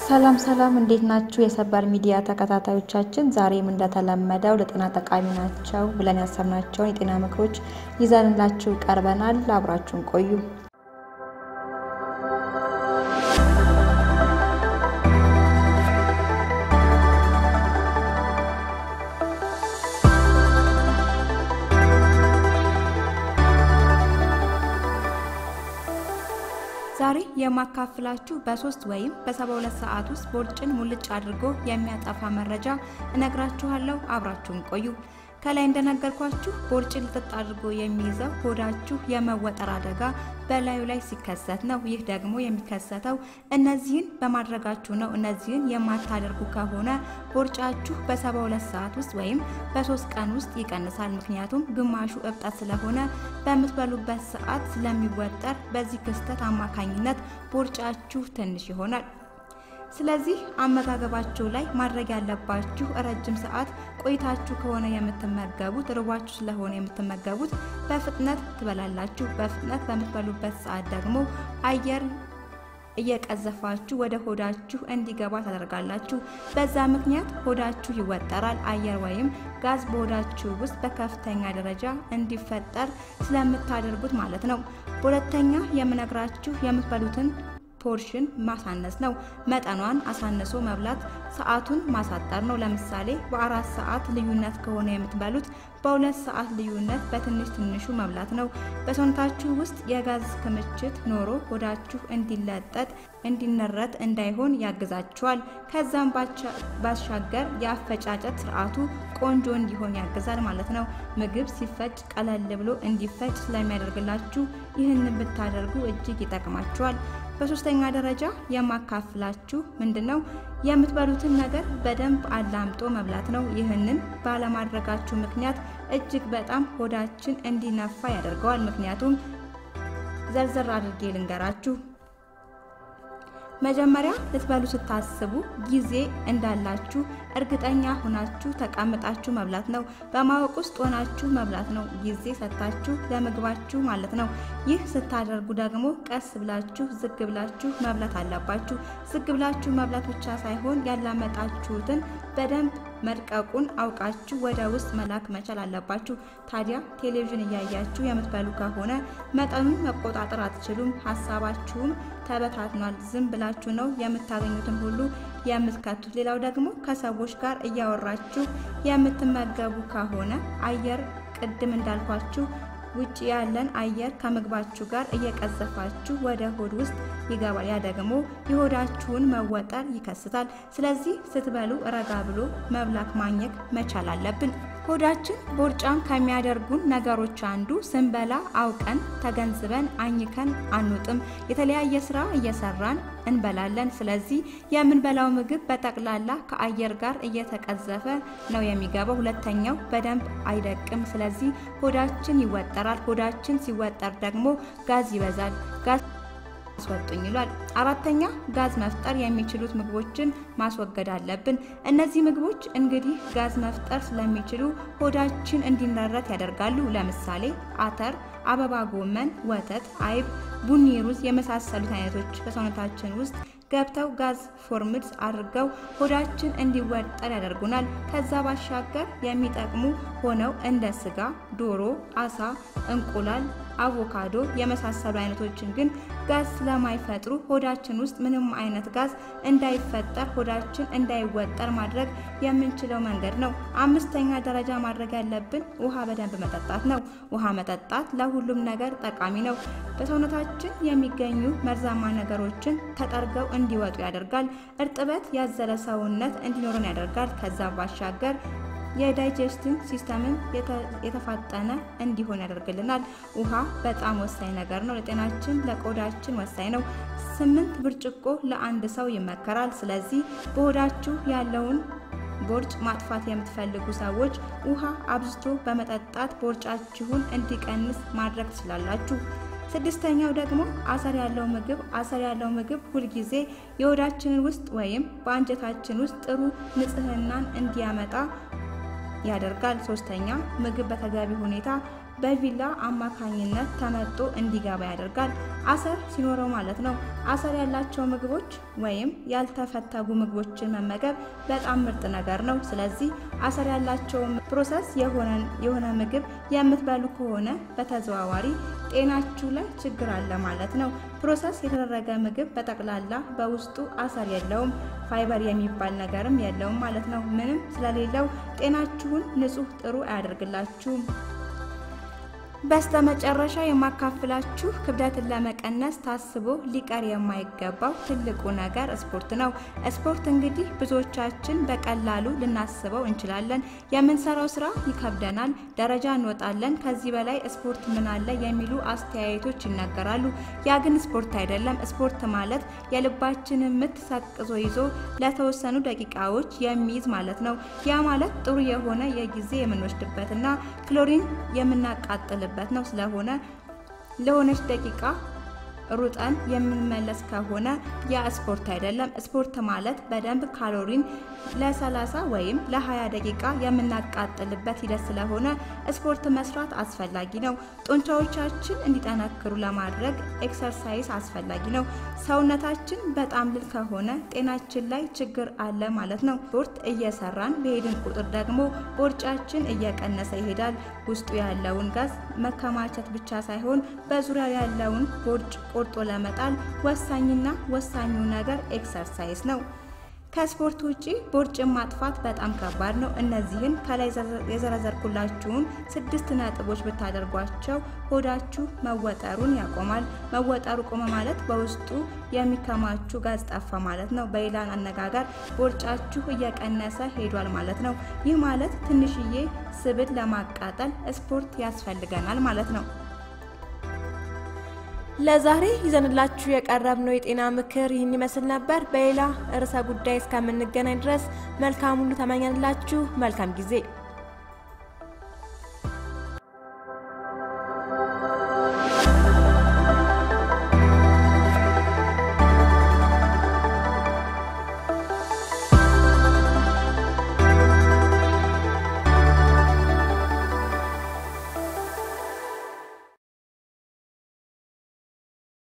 ሰላም ሰላም፣ እንዴት ናችሁ? የሰበር ሚዲያ ተከታታዮቻችን፣ ዛሬም እንደተለመደው ለጤና ጠቃሚ ናቸው ብለን ያሰብናቸውን የጤና ምክሮች ይዘንላችሁ ቀርበናል። አብራችሁን ቆዩ። ዛሬ የማካፍላችሁ በሶስት ወይም በሰባ ሁለት ሰዓት ውስጥ ቦርጭን ሙልጭ አድርጎ የሚያጠፋ መረጃ እነግራችኋለሁ። አብራችሁን ቆዩ። ከላይ እንደነገርኳችሁ ቦርጭን ልጥጥ አድርጎ የሚይዘው ሆዳችሁ የመወጠር አደጋ በላዩ ላይ ሲከሰት ነው። ይህ ደግሞ የሚከሰተው እነዚህን በማድረጋችሁ ነው። እነዚህን የማታደርጉ ከሆነ ቦርጫችሁ በሰባ ሁለት ሰዓት ውስጥ ወይም በሶስት ቀን ውስጥ ይቀንሳል። ምክንያቱም ግማሹ እብጠት ስለሆነ በምትበሉበት ሰዓት ስለሚወጠር በዚህ ክስተት አማካኝነት ቦርጫችሁ ትንሽ ይሆናል። ስለዚህ አመጋገባችሁ ላይ ማድረግ ያለባችሁ ረጅም ሰዓት ቆይታችሁ ከሆነ የምትመገቡት ርቧችሁ ስለሆነ የምትመገቡት በፍጥነት ትበላላችሁ። በፍጥነት በምትበሉበት ሰዓት ደግሞ አየር እየቀዘፋችሁ ወደ ሆዳችሁ እንዲገባ ታደርጋላችሁ። በዛ ምክንያት ሆዳችሁ ይወጠራል። አየር ወይም ጋዝ በሆዳችሁ ውስጥ በከፍተኛ ደረጃ እንዲፈጠር ስለምታደርጉት ማለት ነው። በሁለተኛ የምነግራችሁ የምትበሉትን ፖርሽን ማሳነስ ነው። መጠኗን አሳንሶ መብላት ሰዓቱን ማሳጠር ነው። ለምሳሌ በአራት ሰዓት ልዩነት ከሆነ የምትበሉት በሁለት ሰዓት ልዩነት በትንሽ ትንሹ መብላት ነው። በሰውነታችሁ ውስጥ የጋዝ ክምችት ኖሮ ሆዳችሁ እንዲለጠጥ እንዲነረት እንዳይሆን ያግዛችኋል። ከዛም ባሻገር የአፈጫጨት ስርዓቱ ቆንጆ እንዲሆን ያግዛል ማለት ነው። ምግብ ሲፈጭ ቀለል ብሎ እንዲፈጭ ስለሚያደርግላችሁ ይህንን ብታደርጉ እጅግ ይጠቅማችኋል። በሶስተኛ ደረጃ የማካፍላችሁ ምንድነው የምትበሉትን ነገር በደንብ አላምጦ መብላት ነው። ይህንን ባለማድረጋችሁ ምክንያት እጅግ በጣም ሆዳችን እንዲነፋ ያደርገዋል። ምክንያቱም ዘርዘር አድርጌ ልንገራችሁ። መጀመሪያ ልትበሉ ስታስቡ ጊዜ እንዳላችሁ እርግጠኛ ሆናችሁ ተቀምጣችሁ መብላት ነው። በማወቅ ውስጥ ሆናችሁ መብላት ነው። ጊዜ ሰጥታችሁ ለምግባችሁ ማለት ነው። ይህ ስታደርጉ ደግሞ ቀስ ብላችሁ ዝግ ብላችሁ መብላት አለባችሁ። ዝግ ብላችሁ መብላት ብቻ ሳይሆን ያላመጣችሁትን በደንብ መድቀቁን አውቃችሁ ወደ ውስጥ መላክ መቻል አለባችሁ። ታዲያ ቴሌቪዥን እያያችሁ የምትበሉ ከሆነ መጠኑን መቆጣጠር አትችሉም። ሀሳባችሁም ተበታትኗል። ዝም ብላችሁ ነው የምታገኙትን ሁሉ የምትከቱት። ሌላው ደግሞ ከሰዎች ጋር እያወራችሁ የምትመገቡ ከሆነ አየር ቅድም እንዳልኳችሁ ውጭ ያለን አየር ከምግባችሁ ጋር እየቀዘፋችሁ ወደ ሆድ ውስጥ ይገባል። ያ ደግሞ የሆዳችሁን መወጠር ይከስታል። ስለዚህ ስትበሉ ረጋ ብሎ መብላት ማኘክ መቻል አለብን። ሆዳችን ቦርጫም ከሚያደርጉን ነገሮች አንዱ ስንበላ አውቀን ተገንዝበን አኝከን አንውጥም። የተለያየ ስራ እየሰራን እንበላለን። ስለዚህ የምንበላው ምግብ በጠቅላላ ከአየር ጋር እየተቀዘፈ ነው የሚገባው። ሁለተኛው በደንብ አይደቅም። ስለዚህ ሆዳችን ይወጠራል። ሆዳችን ሲወጠር ደግሞ ጋዝ ይበዛል። ጋዝ አስወጡኝ ይሏል። አራተኛ ጋዝ መፍጠር የሚችሉት ምግቦችን ማስወገድ አለብን። እነዚህ ምግቦች እንግዲህ ጋዝ መፍጠር ስለሚችሉ ሆዳችን እንዲነረት ያደርጋሉ። ለምሳሌ አተር፣ አበባ ጎመን፣ ወተት፣ አይብ፣ ቡኒ ሩዝ የመሳሰሉት አይነቶች በሰውነታችን ውስጥ ገብተው ጋዝ ፎርምድስ አድርገው ሆዳችን እንዲወጠር ያደርጉናል። ከዛ ባሻገር የሚጠቅሙ ሆነው እንደ ስጋ፣ ዶሮ፣ አሳ፣ እንቁላል፣ አቮካዶ የመሳሰሉ አይነቶችን ግን ጋዝ ስለማይፈጥሩ ሆዳችን ውስጥ ምንም አይነት ጋዝ እንዳይፈጠር ሆዳችን እንዳይወጠር ማድረግ የምንችለው መንገድ ነው። አምስተኛ ደረጃ ማድረግ ያለብን ውሃ በደንብ መጠጣት ነው። ውሃ መጠጣት ለሁሉም ነገር ጠቃሚ ነው። በሰውነታችን የሚገኙ መርዛማ ነገሮችን ተጠርገው እንዲወጡ ያደርጋል። እርጥበት ያዘለ ሰውነት እንዲኖረን ያደርጋል። ከዛ ባሻገር የዳይጀስቲንግ ሲስተምን የተፋጠነ እንዲሆን ያደርግልናል። ውሃ በጣም ወሳኝ ነገር ነው። ለጤናችን ለቆዳችን ወሳኝ ነው። ስምንት ብርጭቆ ለአንድ ሰው ይመከራል። ስለዚህ በሆዳችሁ ያለውን ቦርጭ ማጥፋት የምትፈልጉ ሰዎች ውሃ አብዝቶ በመጠጣት ቦርጫችሁን እንዲቀንስ ማድረግ ትችላላችሁ። ስድስተኛው ደግሞ አሰር ያለው ምግብ አሰር ያለው ምግብ ሁልጊዜ የሆዳችንን ውስጥ ወይም በአንጀታችን ውስጥ ጥሩ ንጽህናን እንዲያመጣ ያደርጋል። ሶስተኛ ምግብ በተገቢ ሁኔታ በቪላ አማካኝነት ተመጦ እንዲገባ ያደርጋል። አሰር ሲኖረው ማለት ነው። አሰር ያላቸው ምግቦች ወይም ያልተፈተጉ ምግቦችን መመገብ በጣም ምርጥ ነገር ነው። ስለዚህ አሰር ያላቸው ፕሮሰስ የሆነ ምግብ የምትበሉ ከሆነ በተዘዋዋሪ ጤናችሁ ላይ ችግር አለ ማለት ነው። ፕሮሰስ የተደረገ ምግብ በጠቅላላ በውስጡ አሰር የለውም፣ ፋይበር የሚባል ነገርም የለውም ማለት ነው። ምንም ስለሌለው ጤናችሁን ንጹህ ጥሩ አያደርግላችሁም። በስተመጨረሻ የማካፍላችሁ ክብደትን ለመቀነስ ታስቦ ሊቀር የማይገባው ትልቁ ነገር ስፖርት ነው። ስፖርት እንግዲህ ብዙዎቻችን በቀላሉ ልናስበው እንችላለን። የምንሰራው ስራ ይከብደናል፣ ደረጃ እንወጣለን፣ ከዚህ በላይ ስፖርት ምን አለ የሚሉ አስተያየቶች ይነገራሉ። ያ ግን ስፖርት አይደለም። ስፖርት ማለት የልባችንን ምት ሰቅዞ ይዞ ለተወሰኑ ደቂቃዎች የሚይዝ ማለት ነው። ያ ማለት ጥሩ የሆነ የጊዜ የምንወስድበትና ክሎሪን የምናቃጥል በት ነው። ስለሆነ ለሆነች ደቂቃ ሩጠን የምንመለስ ከሆነ ያ ስፖርት አይደለም። ስፖርት ማለት በደንብ ካሎሪን ለ30 ወይም ለ20 ደቂቃ የምናቃጥልበት ሂደት ስለሆነ ስፖርት መስራት አስፈላጊ ነው። ጡንቻዎቻችን እንዲጠነክሩ ለማድረግ ኤክሰርሳይዝ አስፈላጊ ነው። ሰውነታችን በጣም ልል ከሆነ ጤናችን ላይ ችግር አለ ማለት ነው። ስፖርት እየሰራን በሄድን ቁጥር ደግሞ ቦርጫችን እየቀነሰ ይሄዳል። ውስጡ ያለውን ጋዝ መከማቸት ብቻ ሳይሆን በዙሪያው ያለውን ቦርጭ ቆርጦ ለመጣል ወሳኝና ወሳኙ ነገር ኤክሰርሳይዝ ነው። ከስፖርት ውጪ ቦርጭን ማጥፋት በጣም ከባድ ነው። እነዚህን ከላይ የዘረዘርኩላችሁን ስድስት ነጥቦች ብታደርጓቸው ሆዳችሁ መወጠሩን ያቆማል። መወጠሩ ቆመ ማለት በውስጡ የሚከማቹ ጋዝ ጠፋ ማለት ነው። በሌላ አነጋገር ቦርጫችሁ እየቀነሰ ሄዷል ማለት ነው። ይህ ማለት ትንሽዬ ስብን ለማቃጠል ስፖርት ያስፈልገናል ማለት ነው። ለዛሬ ይዘንላችሁ የቀረብነው የጤና ምክር ይህን ይመስል ነበር። በሌላ ርዕሰ ጉዳይ እስከምንገናኝ ድረስ መልካም ሁሉ ተመኘንላችሁ። መልካም ጊዜ